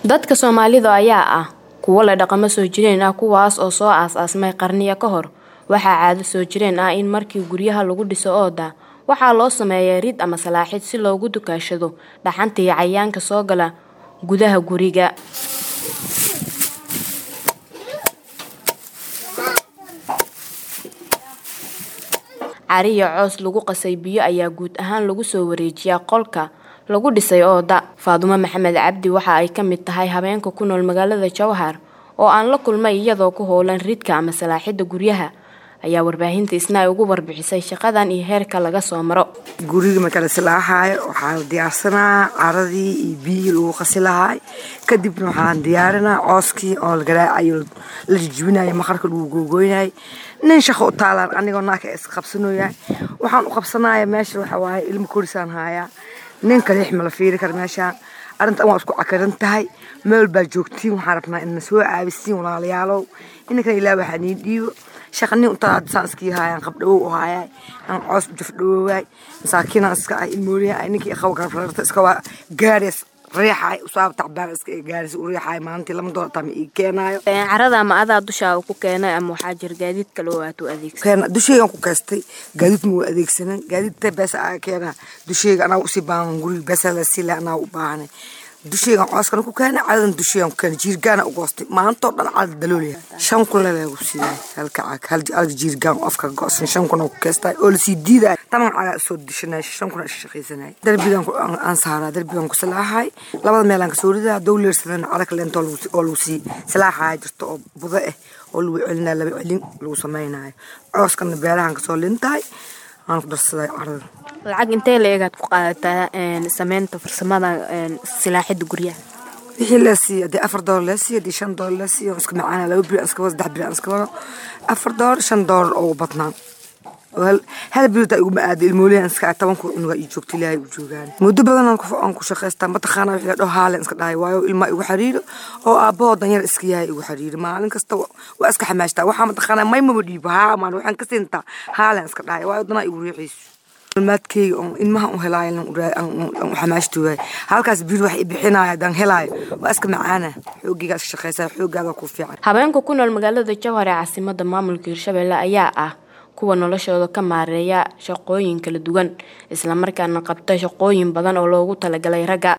dadka soomaalida ayaa ah kuwo leh dhaqamo soo jireen ah kuwaas oo soo aas-aasmay qarniyo ka hor waxaa caado soo jireen ah in markii guryaha lagu dhiso ooda waxaa loo sameeyaa rid ama salaaxid si loogu dukaashado dhaxanta iyo cayaanka soo gala gudaha guriga cari iyo coos lagu qasay biyo ayaa guud ahaan lagu soo wareejiyaa qolka lagu dhisay ooda faadumo maxamed cabdi waxa ay ka mid tahay habeenka ku nool magaalada jowhar oo aan la kulmay iyadoo ku howlan ridka ama salaaxidda guryaha ayaa warbaahinta isna ay ugu warbixisay shaqadan iyo heerka laga soo maro guriga marka la silaaxaayo waxaa la diyaarsanaa caradii iyo biyihii lagu qasi lahaay kadibna waxaan diyaarinaa cooskii oo la garaacayo la jijibinayo maqarka lagu googoynayay nin shaqo u taalaan anigoo naaka is qabsanoyaa waxaan u qabsanaya meesha waxa waaye ilmo korisaan haayaa nin kaliix ma la fiiri kara meeshaan arrintan waa isku cakaran tahay meel baa joogtiin waxaan rabnaa inna soo caabisiin walaalayaalow inankan ilaa waxaa nii dhiibo shaqanin untaa saan iskii haayaan qabdhawow u haayaay aan coos jafdhawoowaay masaakiinaan iska ay mooliyaay ninkii qaw garfararta iska waa gaarias riixaay usaab tacbaan iska gaaris u riixaay maalintii lama doollar tama ii keenaayo carada ama adaa dushaa ku keenay ama waxaa jira gaadiid kale oo aad u adeegsa keena dusheygan ku kaystay gaadiid ma waa adeegsanan gaadiidta beesa aa keena dusheyga anaa usii baahan guriga beesa la sii leh anaa u baahanay dusheygan cooskana ku keenay cadadan dusheygan ku keenay jiirgaana u goostay maantoo dhan cada daloolaya shan kun leleegu siiyay halka cag halka jiirgaan afka goosan shan kun oo ku keestay oo lasii diiday taman cagaa soo dishanay shan kun isha shaqaysanay darbigan aan saaraa darbigan ku salaaxay labada meel aan kasoo ridaa dowleersadan cadag leento oo lagu sii salaaxaya jirto oo budo ah oo lagu celinaya laba celin lagu samaynayo cooskana beerahan kasoo lintahay aan ku darsaday carada lacag intee la eegaad ku qaadataa sameynta farsamada silaaxidda guryaha wixii la siiyo haddii afar doolar la siiyo haddii shan doolar la siiyo iska macaana laba biri iska wado saddex biri iska wado afar doolar shan doolar oo badnaan hal bilota iguma aado ilmooliyan iska tobanku cunuga ii joogta ilaahay u joogaan muddo badan aan ku shaqaystaa mataqaana wixii la dhaho haalen iska dhahay waayo ilmaa igu xariiro oo aabbahoo danyar iska yahay igu xariiro maalin kasta waa iska xamaashtaa waxaa mataqaana maymama dhiibo haa maan waxaan ka siintaa haalen iska dhahay waayo danaa igu riixayso maadkeyga oon ilmaha u helaayo u xamaashtoogaay halkaas biil wax i bixinaayo haddaan helaayo waa iska macaana xooggigaa iska shaqaysaa xooggaada ku fiican habeenka ku nool magaalada jowhar ee caasimada maamulka hirshabelle ayaa ah kuwa noloshooda ka maareeya shaqooyin kala duwan islamarkaana qabta shaqooyin badan oo loogu talagalay ragga